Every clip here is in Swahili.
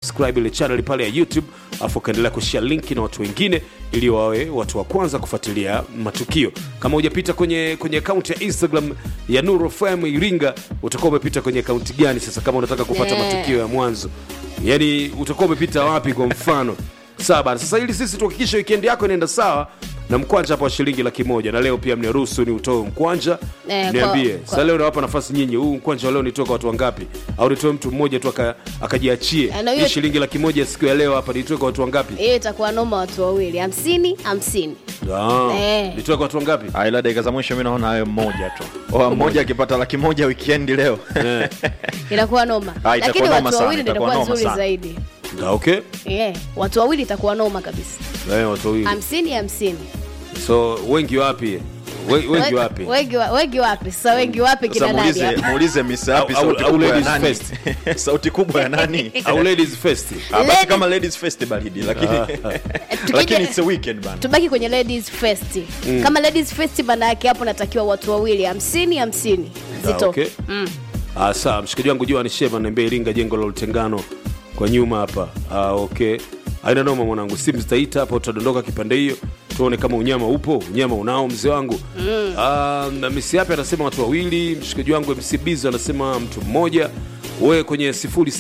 kusubscribe ile channel pale ya youtube afu ukaendelea kushare linki na watu wengine ili wawe watu wa kwanza kufuatilia matukio kama hujapita kwenye kwenye akaunti ya instagram ya nuru fm iringa utakuwa umepita kwenye akaunti gani sasa kama unataka kupata Yeah. matukio ya mwanzo yaani utakuwa umepita wapi kwa mfano sawa bana sasa ili sisi tuhakikishe wikendi yako inaenda sawa na mkwanja hapa wa shilingi laki moja na leo pia mniruhusu ni utoe mkwanja Eh, niambie kwa- sasa leo nawapa nafasi nyinyi huu mkwanja wa leo nitoe kwa watu wangapi au nitoe mtu mmoja tu aka- akajiachie Eh, na hii hiyo- shilingi laki moja siku ya leo hapa nitoe kwa watu wangapi hiyo itakuwa noma watu wawili hamsini hamsini Ah, Eh. nitoe kwa watu wangapi Ah, ila dakika za mwisho mi naona hayo mmoja tu Oa, mmoja akipata laki moja wikendi leo Eh, inakuwa noma Ah, itakuwa lakini noma watu sana, wawili ndio itakuwa itakuwa noma nzuri sana. zaidi ah, okay yeah. watu wawili itakuwa noma kabisa Eh, watu wawili hamsini hamsini so wengi wapi We- wengi We- wapi wengi wa- wengi wapi sasa wengi wapi sasa kina nani muulize hapa? muulize misapi Au- au- sauti au kubwa ya ladies nani first. sauti kubwa ya nani au ladies first Ah, basi Ladies- kama ladies first baridi lakini Tukija- lakini it's a weekend bana tubaki kwenye ladies first kama ladies first maana yake hapo natakiwa watu wawili hamsini hamsini Ah, zito okay. Ah, sawa mshikaji wangu jua nishema naambia iringa jengo la utengano kwa nyuma hapa ah, okay aina noma mwanangu simu zitaita hapa utadondoka kipande hiyo tuone kama unyama upo unyama unao mzee wangu mm. uh, misi yapi anasema watu wawili mshikaji wangu mc bizo anasema mtu mmoja we kwenye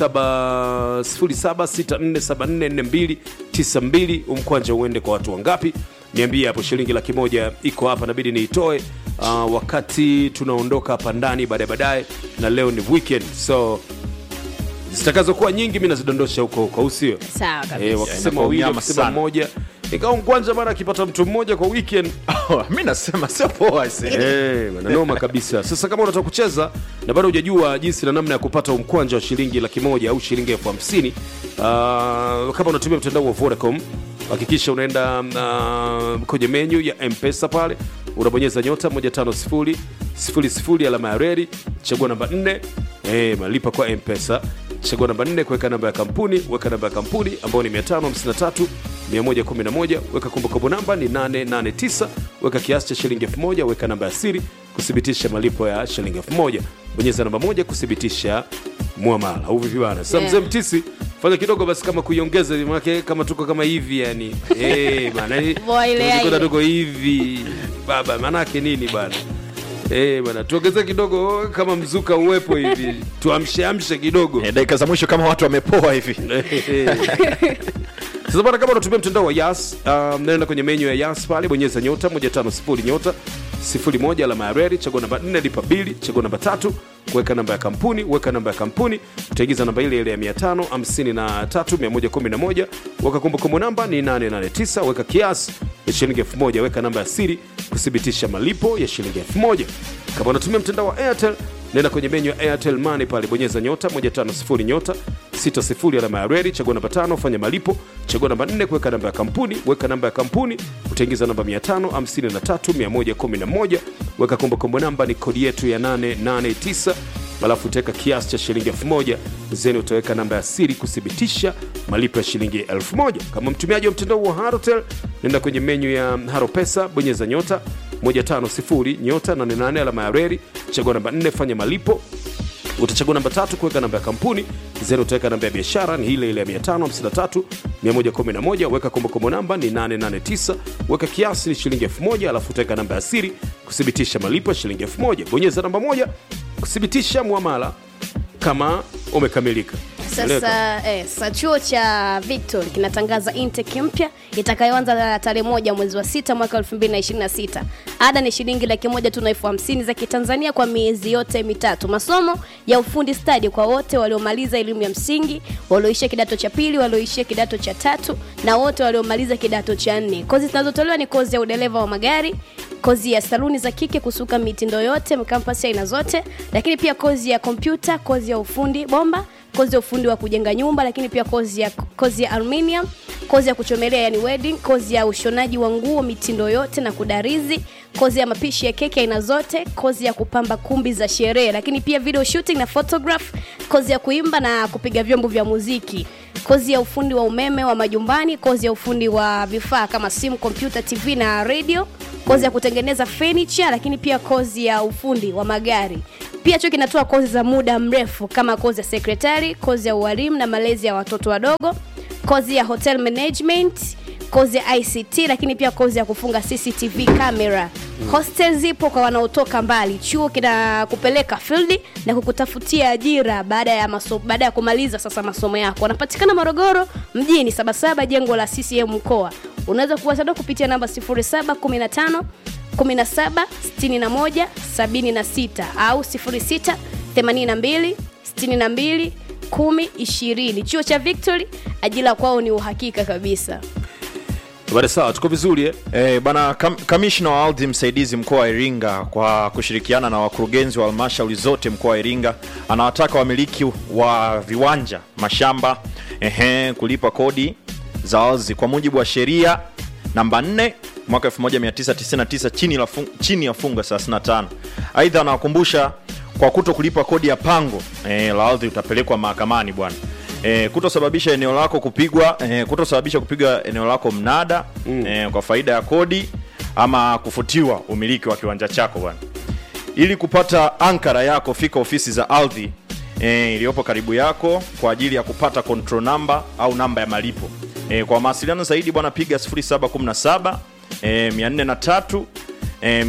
0764744292 umkwanja uende kwa watu wangapi niambie hapo shilingi laki moja iko hapa nabidi niitoe uh, wakati tunaondoka hapa ndani baadaye baadaye na leo ni weekend so zitakazokuwa nyingi mi nazidondosha huko huko au sio sawa kabisa Eh, wakisema inakuwa wawili unyama wakisema sana. mmoja ikawa mkwanja mara akipata mtu mmoja kwa weekend Oh, mi nasema sio poa ise Eh, bana, noma kabisa sasa kama unataka kucheza na bado hujajua jinsi na namna ya kupata umkwanja wa shilingi laki moja au shilingi elfu hamsini uh, kama unatumia mtandao wa vodacom hakikisha unaenda uh, kwenye menyu ya mpesa pale unabonyeza nyota 150 00 alama ya reri chagua namba 4 eh, malipa kwa mpesa chagua namba 4 kuweka namba ya kampuni weka namba ya kampuni ambayo ni 553 111 weka kumbukumbu namba ni 889 weka kiasi cha shilingi 1000 weka namba ya siri kuthibitisha malipo ya shilingi 1000 bonyeza namba moja kuthibitisha muamala au vipi bana sasa Yeah. mzee mtisi fanya kidogo basi kama kuiongeza manake kama tuko kama hivi yani eh bana eh, Boa ile tuko ile. tuko hivi baba manake nini bana Eh bana tuongeze kidogo kama mzuka uwepo hivi tuamsheamshe kidogo Eh, dakika za mwisho kama watu wamepoa hivi sasa bana kama unatumia mtandao wa yas um, naenda kwenye menyu ya yas pale bonyeza nyota 150 nyota 01 alama ya redi chagua namba 4 lipa bili chagua namba tatu kuweka namba ya kampuni weka namba ya kampuni utaingiza namba ile ile ya 553111 weka kumbukumbu namba ni 889 weka kiasi ya shilingi 1000 weka namba ya siri kuthibitisha malipo ya shilingi 1000 kama unatumia mtandao wa airtel nenda kwenye menyu ya airtel money pale bonyeza nyota 150 nyota 60 alama ya redi chagua namba tano fanya malipo chagua namba 4 kuweka namba ya kampuni weka namba ya kampuni utaingiza namba 553111 weka kumbukumbu namba ni kodi yetu ya 889 alafu utaweka kiasi cha shilingi 1000 zeni utaweka namba ya siri kuthibitisha malipo ya shilingi 1000 kama mtumiaji wa mtandao wa harotel nenda kwenye menyu ya haro pesa bonyeza nyota 150 nyota 88 alama ya reri chagua namba 4 fanya malipo utachagua namba tatu kuweka namba ya kampuni zero utaweka namba ya biashara ni ile ile ya 553 111 weka kumbukumbu namba ni 889 weka kiasi ni shilingi 1000 alafu utaweka namba ya siri kuthibitisha malipo ya shilingi 1000 bonyeza namba moja kuthibitisha muamala kama umekamilika Eleweka? sasa eh, sasa chuo cha victor kinatangaza intake mpya itakayoanza tarehe moja mwezi wa sita mwaka 2026 ada ni shilingi laki moja tu na elfu hamsini za kitanzania kwa miezi yote mitatu masomo ya ufundi stadi kwa wote waliomaliza elimu ya msingi walioishia kidato cha pili walioishia kidato cha tatu na wote waliomaliza kidato cha nne kozi zinazotolewa ni kozi ya udereva wa magari kozi ya saluni za kike kusuka mitindo yote kampasi aina zote lakini pia kozi ya kompyuta kozi ya ufundi bomba kozi ya ufundi wa kujenga nyumba lakini pia kozi ya, kozi ya aluminium kozi ya kuchomelea yani wedding kozi ya ushonaji wa nguo mitindo yote na kudarizi kozi ya mapishi ya keki aina zote kozi ya kupamba kumbi za sherehe lakini pia video shooting na photograph kozi ya kuimba na kupiga vyombo vya muziki kozi ya ufundi wa umeme wa majumbani kozi ya ufundi wa vifaa kama simu kompyuta tv na radio kozi ya kutengeneza furniture lakini pia kozi ya ufundi wa magari pia pia chuo kinatoa kozi za muda mrefu kama kozi ya sekretari kozi ya ualimu na malezi ya watoto wadogo kozi ya hotel management kozi ya ict lakini pia kozi ya kufunga cctv camera hostel zipo kwa wanaotoka mbali chuo kinakupeleka field na kukutafutia ajira baada ya maso, baada ya kumaliza sasa masomo yako wanapatikana morogoro mjini sabasaba jengo la ccm mkoa unaweza kuwasiliana kupitia namba 0715 17 61 76 au 06 82 62 10 20 chuo cha victory ajira kwao ni uhakika kabisa bada sawa tuko vizuri eh? Eh, bana kam, kamishna wa ardhi msaidizi mkoa wa Iringa kwa kushirikiana na wakurugenzi wa halmashauri zote mkoa wa Iringa anawataka wamiliki wa viwanja, mashamba, ehe, kulipa kodi za ardhi kwa mujibu wa sheria namba 4 mwaka 1999 chini, la fun, chini ya fungu 35. Aidha anawakumbusha kwa kuto kulipa kodi ya pango eh, la ardhi utapelekwa mahakamani bwana. E, kutosababisha eneo lako kupigwa e, kutosababisha kupigwa eneo lako mnada mm. e, kwa faida ya kodi ama kufutiwa umiliki wa kiwanja chako bwana. Ili kupata ankara yako, fika ofisi za ardhi e, iliyopo karibu yako kwa ajili ya kupata control number au namba ya malipo. E, kwa mawasiliano zaidi bwana, piga 0717 e, 403 e,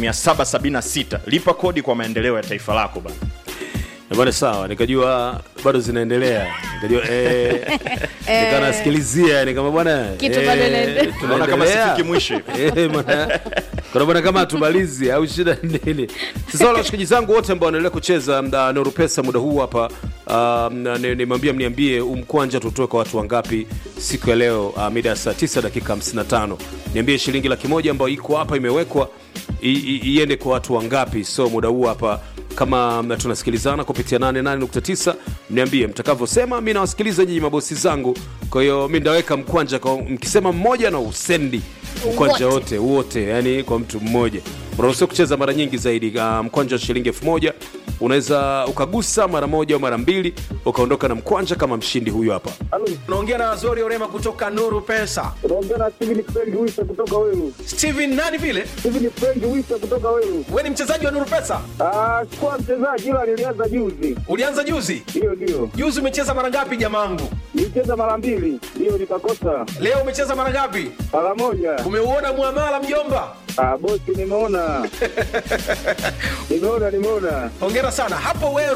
776. Lipa kodi kwa maendeleo ya taifa lako bwana. Eh, bwana sawa nikajua bado zinaendelea nikajua eh, nikanasikilizia nikama bwana Kitu bado inaendelea. Unaona kama tunaendelea. sifiki mwisho hivi. Eh, bwana. Kuna bwana kama hatumalizi au shida nini sasa wale washikaji zangu wote ambao wanaendelea kucheza uh, Nuru Pesa muda huu hapa uh, nimwambia mniambie umkwanja tutoe kwa watu wangapi siku ya leo uh, mida ya saa 9 dakika 55 niambie shilingi laki moja ambayo iko hapa imewekwa i- i- iende kwa watu wangapi so muda huu hapa kama mm, tunasikilizana kupitia 88.9 mniambie mtakavyosema mi nawasikiliza nyinyi mabosi zangu kwa hiyo mi ndaweka mkwanja kwa, mkisema mmoja na usendi mkwanja Wote. wote wote yani kwa mtu mmoja unaruhusiwa kucheza mara nyingi zaidi uh, mkwanja wa shilingi elfu moja unaweza ukagusa mara moja au mara mbili ukaondoka na mkwanja kama mshindi huyu hapa unaongea na Azori Orema kutoka Nuru Pesa. unaongea na Steven Frank Wisa kutoka Welu. Steven nani vile? Steven Frank Wisa kutoka Welu. Wewe ni mchezaji wa Nuru Pesa? Ah, sikuwa mchezaji ila nilianza juzi. Ulianza juzi? Hiyo ndio. Juzi umecheza mara ngapi jamangu? Nilicheza mara mbili, hiyo nikakosa Leo umecheza mara ngapi? mara moja. Umeuona muamala mjomba? Ah, bosi nimeona. nimeona nimeona. Hongera sana. Hapo wewe